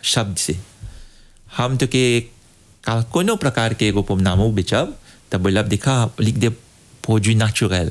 शब्द से हम तो के का कोनो प्रकार के एगो पोमनामो बेचब तब बोलब देखा लिख दे पोजू नेचुरल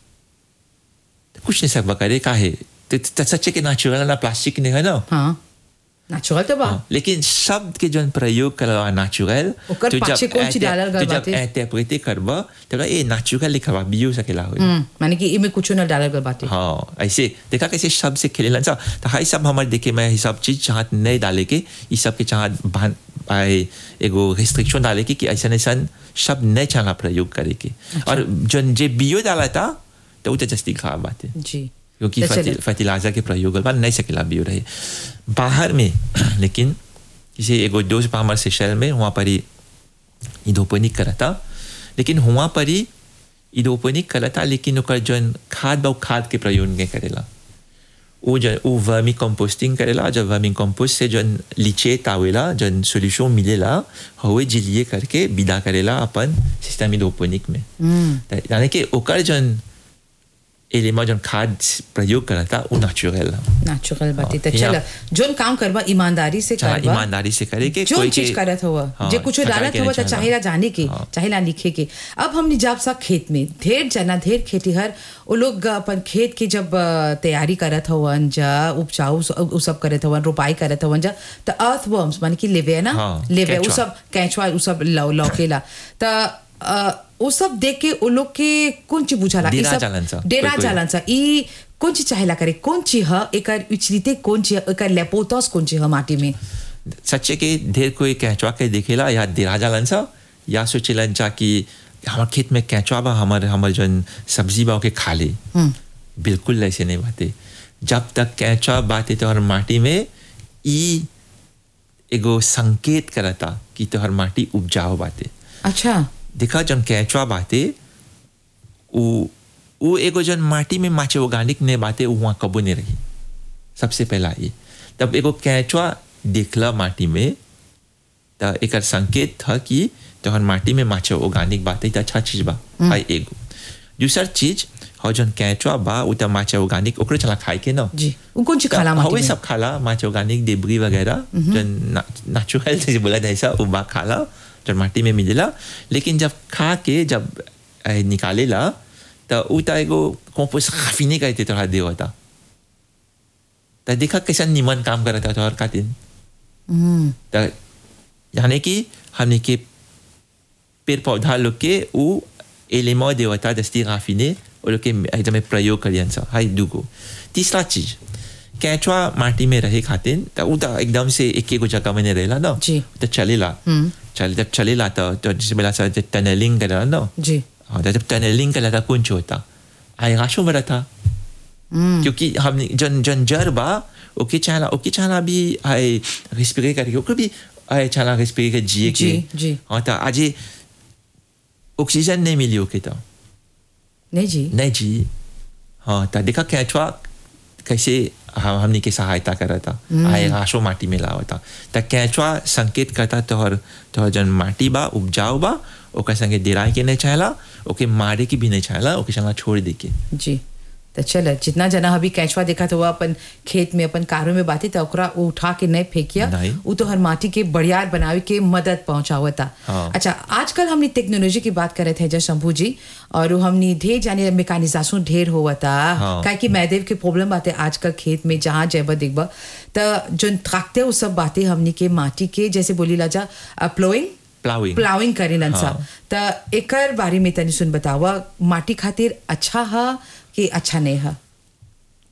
कुछ नहीं सकबा करे का है तो तो सच्चे के नेचुरल ना प्लास्टिक नहीं है ना हाँ नेचुरल तो बा हाँ, लेकिन शब्द के जन प्रयोग करवा नेचुरल ओकर पाछे कौन चीज डालल गल तो जब बाटे? इंटरप्रेटे करबा तो ए नेचुरल लिखवा बियो सकेला होई हम्म, माने कि इमे कुछ न डालल गल बाटे हाँ ऐसे देखा कैसे शब्द से खेले सा तो हाई सब हमारे देखे मैं ये सब चीज चाहत नहीं डाले के ये सब के चाहत बान आए एगो रिस्ट्रिक्शन डाले के कि ऐसा ऐसा शब्द नहीं चाहना प्रयोग करे के और जन जे बियो डाला था तो वो तो जस्ती खराब बात है जी क्योंकि तो चलिए। फर्टिलाइजर के प्रयोग करवा नहीं सकेला बियो रहे बाहर में लेकिन किसी एगो दोस्त बा हमारे सेशल में वहाँ पर ही इधोपनिक करता लेकिन वहाँ पर ही इधोपनिक करता लेकिन ओकर जौन खाद बा उ खाद के प्रयोग नहीं करेला वो जो वो वर्मी कंपोस्टिंग करेला जब वर्मी कंपोस्ट से जौन लीचेट आवेला जौन सोल्यूशन मिलेला हवे जिलिए करके विदा करेला अपन सिस्टम इधोपनिक में त यानी कि ओकर जौन एलिमा जौन खाद प्रयोग करता वो नेचुरल नेचुरल बाटे तो यहाँ- चल जोन काम करबा ईमानदारी से चाहे करबा ईमानदारी से करे के जो कोई चीज के- करत हुआ हाँ, जे कुछ ठगा डालत के हुआ नहीं तो चाहला। चाहेला जाने के हाँ। चाहेला लिखे के अब हमने जब सा खेत में ढेर जना ढेर खेतीहर वो लोग अपन खेत की जब अ, तैयारी करत हवन जा उपजाऊ स- उ सब करत हवन रोपाई करत हवन जा तो अर्थवर्म्स माने कि लेवे ना हाँ, लेवे उ केंचुआ। सब कैचवा उ सब लौ लौकेला तो वो सब देख के वो लोग के कौन चीज बुझाला ई डेरा सब- जालन सा, डेरा कोई- कोई। जालन सा ई कौन चीज चाहेला करे कौन चीज ह एकर उचलिते कौन चीज एकर लेपोतस कौन चीज ह माटी में सच्चे के ढेर कोई कैचवा के देखेला या देरा जालन सा या सोचेलन चा कि हमार खेत में कैचवा बा हमार हमार जन सब्जी बा के खा ले बिल्कुल ऐसे नहीं बाते जब तक कैचवा बाते तो हर माटी में ई एगो संकेत करता कि तोहर माटी उपजाऊ बाते अच्छा देखा जन कैचवा बाते उ उ एगो जन माटी में माचे ऑर्गेनिक ने बाते उ वहाँ कबो नहीं रही सबसे पहला ये तब एगो कैचवा देखला माटी में त एकर संकेत था कि तोहर माटी में माचे ऑर्गेनिक बाते त अच्छा चीज बा आई एगो दूसर चीज हो जन कैचवा बा उ त माचे ऑर्गेनिक ओकरे चला खाए के ना जी वो कौन चीज खाला माटी हवे में सब खाला माच ऑर्गेनिक डेबरी वगैरह जो नेचुरल से बोला जाए सा उबा खाला जो माटी में मिलेला लेकिन जब खा के जब ए, निकालेला तो उ त एगो कंपोस्ट काफी नहीं कहते तोहरा दे होता तो देखा कैसा निमन काम करता तोहर खातिर हम्म, तो यानी कि हमने के पेड़ पौधा लोग के उ एलिमेंट देवता दस्ती राफिने वो लोग के एकदम प्रयोग करियन सा हाई दुगो तीसरा चीज कैचवा माटी में रहे खातिर तो उ तो एकदम से एक एगो जगह में नहीं रहेला ना जी। तो चलेला चल जब चलेला तो तो जैसे बोला सा जब टनलिंग करेला ना जी हाँ तो जब टनलिंग करेला था कौन होता आई राशो में था क्योंकि हम जन जन जर बा ओके चाहला ओके चाहला भी आए रिस्पिरे करके ओके भी आए चाहला रिस्पिरे के जिए के जी, जी। हाँ तो आज ये ऑक्सीजन नहीं मिली ओके तो नहीं जी नहीं जी हाँ तो देखा कैचवा कैसे हम हमने के सहायता करा था आए राशो माटी में लावा था तो कैचवा संकेत करता तोहर तोहर जन माटी बा उपजाऊ बा ओकर संगे दिराए के नहीं चाहला ओके मारे के भी नहीं चाहला ओके चला छोड़ दे के जी तो चल जितना जना अभी कैचवा देखा तो अपन खेत में अपन कारों में बाती तो ओकरा वो उठा के नहीं फेंकिया नहीं। वो तो हर माटी के बढ़ियार बनावे के मदद पहुंचावता हाँ। अच्छा आजकल हमने टेक्नोलॉजी की बात करे थे जय शंभू जी और वो हमने ढेर जाने मेकानिजाशन ढेर हुआ था हाँ। काहे कि मैदेव के प्रॉब्लम बातें आजकल खेत में जहाँ जैब देखबा तो जो थाकते वो सब बातें हमने के माटी के जैसे बोली लाजा प्लोइंग प्लाविंग प्लाविंग करेलन सा हाँ। त एकर बारे में तनी सुन बतावा माटी खातिर अच्छा हा कि अच्छा नहीं हा